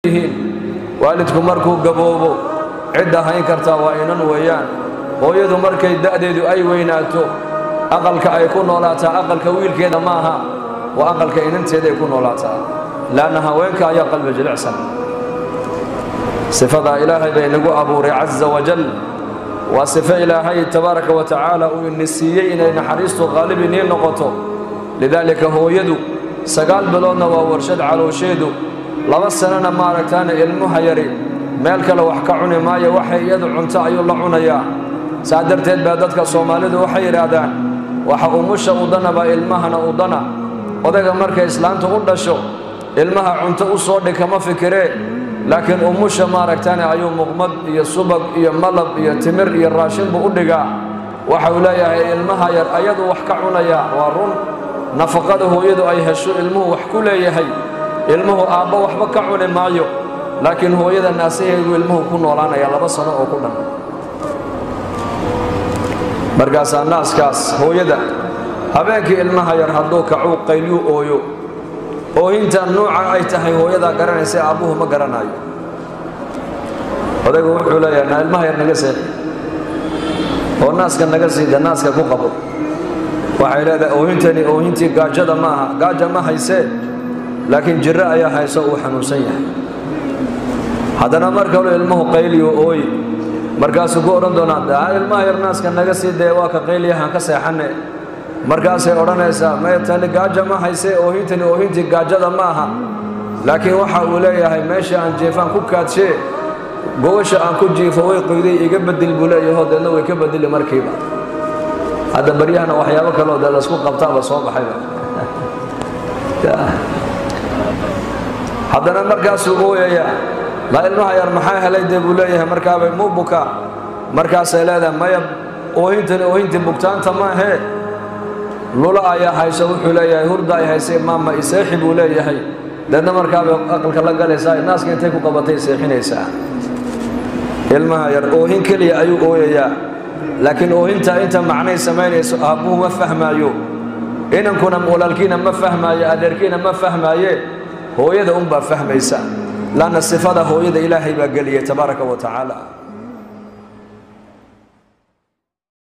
yihiin waalidku markuu gaboobo cidda hayn kartaa waa inan weeyaan hooyadu markay da'deedu ay weynaato aqalka ay ku noolaataa aqalka wiilkeeda ma aha waa aqalka inanteeday ku noolaataa laanna haweenka ayaa qalbi jilicsan sifadaa ilaahay bay nagu abuuray casa wajal waa sifo ilaahay tabaaraka wa tacaala uu ini siiyey inay naxariistu qaalib inii noqoto lidaalika hooyadu sagaal biloodna waa warshad caloosheedu laba sanana maaragtaana ilmuha yari meel kale wax ka cuni maayo waxay iyadu cunto ayuu la cunayaa saa darteed baa dadka soomaalidu waxay yidhaahdaan waxa umusha udana baa ilmahana udana odayga markay islaantu u dhasho ilmaha cunto u soo dhig kama fikiree laakiin umusha maaragtaane ayuu muqmad iyo subag iyo malab iyo timir iyo raashin buu u dhigaa waxa uu leeyahay ilmaha yar ayadu wax ka cunayaa waa run nafaqada hooyadu ay hesho ilmuhu wax ku leeyahay ilmuhu aabbo waxba ka cuni maayo laakiin hooyada naasaheedu ilmuhu ku noolaanaya laba sano oo ku dhan markaasaa naaskaas hooyada habeenkii ilmaha yar hadduu kacuu qaylyu ooyo oohintan nuuca ay tahay hooyadaa garanaysa aabbuhu ma garanaayo odaygu wuxuu leeyahay naa ilmaha yar naga seexi oo naaska naga siida naaska ku qabo waxay leedahay oohintani oohintii gaajada ma aha gaaja ma haysee laakiin jirro ayaa hayso uu xanuunsan yahay haddana mar kaluu ilmuhu qayliyo ooyi markaasuu ku odhan doonaa ilmaha yar naaska naga sii dee waa ka qayliyahaan ka seexanne markaasay odhanaysaa maya tani gaaja ma haysee oohintani oohintii gaajada ma aha laakiin waxa uu leeyahay meesha aan jiifaan ku kaadshee gobasha aan ku jiifo way qoyday iga bedel buu leeyaho deedna way ka bedeli markiiba hadda baryahana waxyaabo kaleo dee laysku qabtaaba soo baxayba haddana markaasuu ooyayaa ma ilmaha yar maxaa helay dee buu leeyahay markaabay muu bukaa markaasay leedahay maya oohintani oohintii bugtaanta maahee lula ayaa hayso wuxuu leeyahay hurda ay haysay maama iseexi buu leeyahay deedna markaabay aqalka la galaysaa naaska intay ku qabatay seexinaysaa ilmaha yar oohin keliya ayuu ooyayaa laakiin oohintaa inta macnay samaynayso aabbuhu ma fahmaayo inankuna walaalkiina ma fahmaayo adeerkiina ma fahmaaye hooyada unbaa fahmaysa laanna sifada hooyada ilaahay baa geliyay tabaaraka wa tacaala